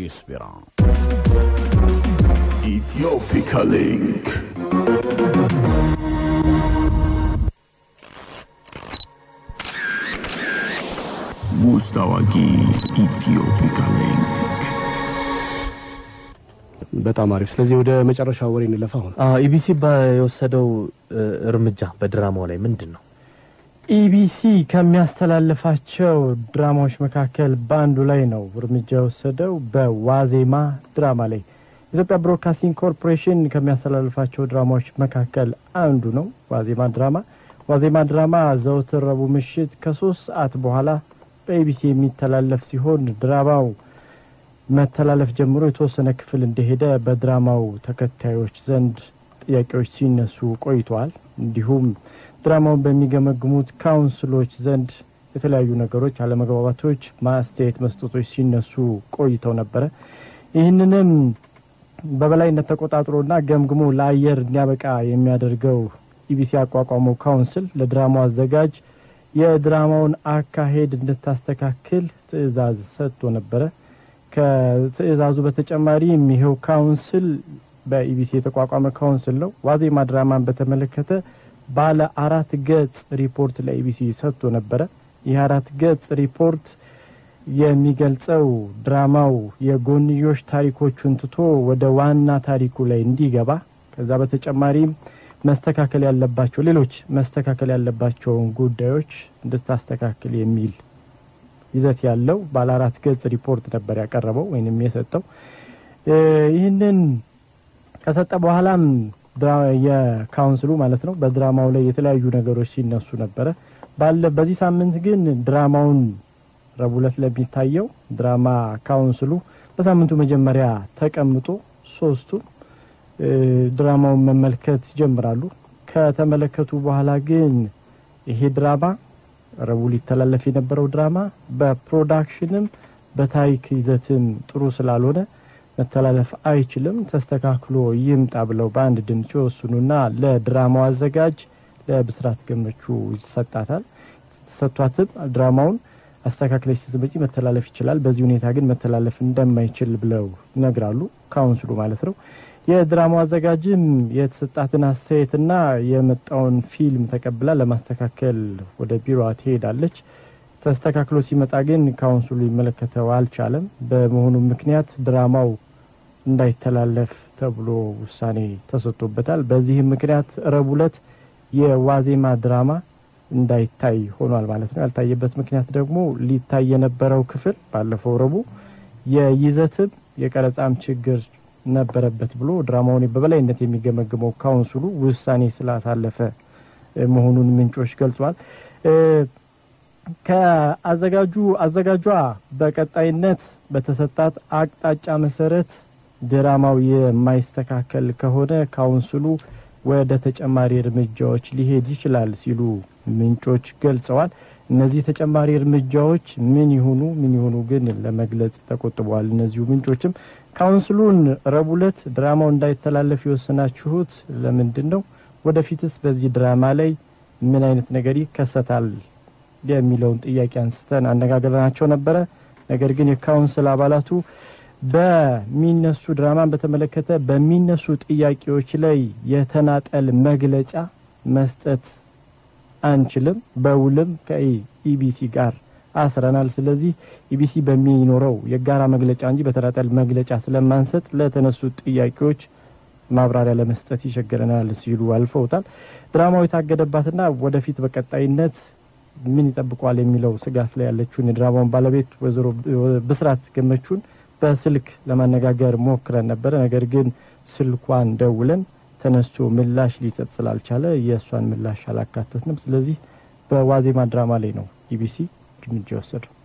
ጊዮርጊስ ቢራ ኢትዮፒካ ሊንክ ውስጥ አዋቂ ኢትዮፒካ ሊንክ በጣም አሪፍ። ስለዚህ ወደ መጨረሻ ወሬ እንለፍ። አሁን ኢቢሲ የወሰደው እርምጃ በድራማው ላይ ምንድን ነው? ኢቢሲ ከሚያስተላልፋቸው ድራማዎች መካከል በአንዱ ላይ ነው እርምጃ የወሰደው በዋዜማ ድራማ ላይ። ኢትዮጵያ ብሮድካስቲንግ ኮርፖሬሽን ከሚያስተላልፋቸው ድራማዎች መካከል አንዱ ነው ዋዜማ ድራማ። ዋዜማ ድራማ ዘወትር ረቡዕ ምሽት ከሶስት ሰዓት በኋላ በኢቢሲ የሚተላለፍ ሲሆን ድራማው መተላለፍ ጀምሮ የተወሰነ ክፍል እንደሄደ በድራማው ተከታዮች ዘንድ ጥያቄዎች ሲነሱ ቆይተዋል። እንዲሁም ድራማውን በሚገመግሙት ካውንስሎች ዘንድ የተለያዩ ነገሮች፣ አለመግባባቶች፣ ማስተያየት መስጠቶች ሲነሱ ቆይተው ነበረ። ይህንንም በበላይነት ተቆጣጥሮና ገምግሞ ለአየር እንዲያበቃ የሚያደርገው ኢቢሲ ያቋቋመው ካውንስል ለድራማው አዘጋጅ የድራማውን አካሄድ እንድታስተካክል ትዕዛዝ ሰጥቶ ነበረ። ከትዕዛዙ በተጨማሪም ይኸው ካውንስል በኢቢሲ የተቋቋመ ካውንስል ነው። ዋዜማ ድራማን በተመለከተ ባለ አራት ገጽ ሪፖርት ለኢቢሲ ሰጥቶ ነበረ። ይህ አራት ገጽ ሪፖርት የሚገልጸው ድራማው የጎንዮሽ ታሪኮቹን ትቶ ወደ ዋና ታሪኩ ላይ እንዲገባ ከዛ በተጨማሪም መስተካከል ያለባቸው ሌሎች መስተካከል ያለባቸውን ጉዳዮች እንድታስተካክል የሚል ይዘት ያለው ባለ አራት ገጽ ሪፖርት ነበር ያቀረበው ወይንም የሰጠው። ይህንን ከሰጠ በኋላም የካውንስሉ ማለት ነው በድራማው ላይ የተለያዩ ነገሮች ሲነሱ ነበረ። ባለ በዚህ ሳምንት ግን ድራማውን ረቡዕ ዕለት ለሚታየው ድራማ ካውንስሉ በሳምንቱ መጀመሪያ ተቀምጦ ሶስቱም ድራማውን መመልከት ይጀምራሉ። ከተመለከቱ በኋላ ግን ይሄ ድራማ ረቡዕ ሊተላለፍ የነበረው ድራማ በፕሮዳክሽንም በታሪክ ይዘትም ጥሩ ስላልሆነ መተላለፍ አይችልም፣ ተስተካክሎ ይምጣ ብለው በአንድ ድምፅ ይወስኑና ለድራማው አዘጋጅ ለብስራት ገመቹ ይሰጣታል። ተሰጥቷትም ድራማውን አስተካክለች ስትመጪ መተላለፍ ይችላል፣ በዚህ ሁኔታ ግን መተላለፍ እንደማይችል ብለው ይነግራሉ። ካውንስሉ ማለት ነው። የድራማው አዘጋጅም የተሰጣትን አስተያየትና የመጣውን ፊልም ተቀብላ ለማስተካከል ወደ ቢሮዋ ትሄዳለች። ተስተካክሎ ሲመጣ ግን ካውንስሉ ሊመለከተው አልቻለም። በመሆኑ ምክንያት ድራማው እንዳይተላለፍ ተብሎ ውሳኔ ተሰጥቶበታል። በዚህም ምክንያት ረቡዕ ዕለት የዋዜማ ድራማ እንዳይታይ ሆኗል ማለት ነው። ያልታየበት ምክንያት ደግሞ ሊታይ የነበረው ክፍል ባለፈው ረቡዕ የይዘትም የቀረጻም ችግር ነበረበት ብሎ ድራማውን በበላይነት የሚገመግመው ካውንስሉ ውሳኔ ስላሳለፈ መሆኑን ምንጮች ገልጿል። ከአዘጋጁ አዘጋጇ በቀጣይነት በተሰጣት አቅጣጫ መሰረት ድራማው የማይስተካከል ከሆነ ካውንስሉ ወደ ተጨማሪ እርምጃዎች ሊሄድ ይችላል ሲሉ ምንጮች ገልጸዋል። እነዚህ ተጨማሪ እርምጃዎች ምን ይሁኑ ምን ይሁኑ ግን ለመግለጽ ተቆጥበዋል። እነዚሁ ምንጮችም ካውንስሉን ረቡዕ ዕለት ድራማው እንዳይተላለፍ የወሰናችሁት ለምንድን ነው? ወደፊትስ በዚህ ድራማ ላይ ምን አይነት ነገር ይከሰታል የሚለውን ጥያቄ አንስተን አነጋግረናቸው ነበረ። ነገር ግን የካውንስል አባላቱ በሚነሱ ድራማን በተመለከተ በሚነሱ ጥያቄዎች ላይ የተናጠል መግለጫ መስጠት አንችልም፣ በውልም ከኢቢሲ ጋር አስረናል። ስለዚህ ኢቢሲ በሚኖረው የጋራ መግለጫ እንጂ በተናጠል መግለጫ ስለማንሰጥ ለተነሱ ጥያቄዎች ማብራሪያ ለመስጠት ይቸግረናል ሲሉ አልፈውታል። ድራማው የታገደባትና ወደፊት በቀጣይነት ምን ይጠብቋል የሚለው ስጋት ላይ ያለችውን የድራማውን ባለቤት ወይዘሮ ብስራት ገመቹን በስልክ ለማነጋገር ሞክረን ነበረ። ነገር ግን ስልኳን ደውለን ተነስቶ ምላሽ ሊሰጥ ስላልቻለ የእሷን ምላሽ አላካተትንም። ስለዚህ በዋዜማ ድራማ ላይ ነው ኢቢሲ እርምጃ የወሰደው።